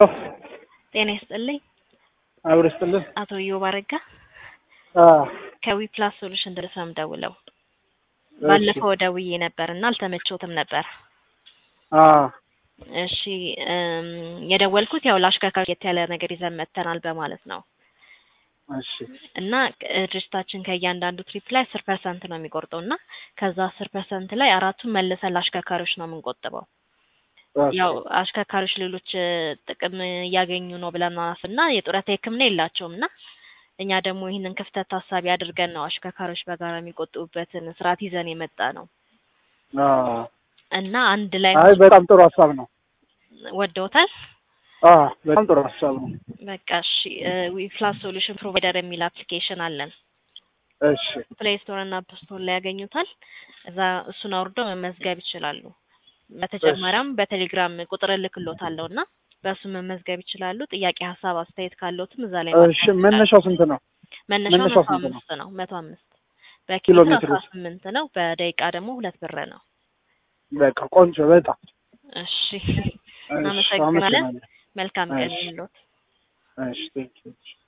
ጤና ይስጥልኝ። አብሮ ይስጥልን። አቶ ኢዮብ አረጋ አዎ ከዊፕላስ ሶሉሽን ድረስ ነው የምደውለው። እሺ። ባለፈው ደውዬ ነበር እና አልተመቾትም ነበር። አዎ እሺ እም፣ የደወልኩት ያው ለአሽከርካሪ የት ያለ ነገር ይዘን መጥተናል በማለት ነው እሺ እና እ፣ ድርጅታችን ከእያንዳንዱ ትሪፕ ላይ አስር ፐርሰንት ነው የሚቆርጠው እና ከዛ አስር ፐርሰንት ላይ አራቱን መልሰን ለአሽከርካሪዎች ነው የምንቆጥበው። ኦኬ። ያው አሽከርካሪዎች ሌሎች እ፣ ጥቅም እያገኙ ነው ብለን እና የጡረታ ሕክምና የላቸውም እና እኛ ደግሞ ይህንን ክፍተት ታሳቢ አድርገን ነው አሽከርካሪዎች በጋራ የሚቆጥቡበትን ስርዓት ይዘን የመጣ ነው አዎ እና አንድ ላይ አይ በጣም ጥሩ ሀሳብ ነው። ወደውታል። አዎ በጣም ጥሩ ሀሳብ ነው። በቃ እሺ ዊፕላስ ሶሉሽን ፕሮቫይደር የሚል አፕሊኬሽን አለን። እሺ ፕሌይ ስቶር እና አፕ ስቶር ላይ ያገኙታል። እዛ እሱን አውርደው መመዝገብ ይችላሉ። በተጨማሪም በቴሌግራም ቁጥር እልክሎታለሁ እና በእሱ መመዝገብ ይችላሉ። ጥያቄ፣ ሀሳብ፣ አስተያየት ካለዎትም እዛ ላይ እሺ ማግኘት ይችላሉ። መነሻው ስንት ነው? መነሻው መነሻው መቶ ስንት ነው? አምስት ነው። መቶ አምስት ኪሎ በኪሎ ሜትር አስራ ስምንት ነው። በደቂቃ ደግሞ ሁለት ብር ነው። በቃ ቆንጆ በጣም እሺ እሺ እናመሰግናለን። አመሰግናለሁ። መልካም ቀን እሺ። ይሁንልዎት። እሺ ቴንኪው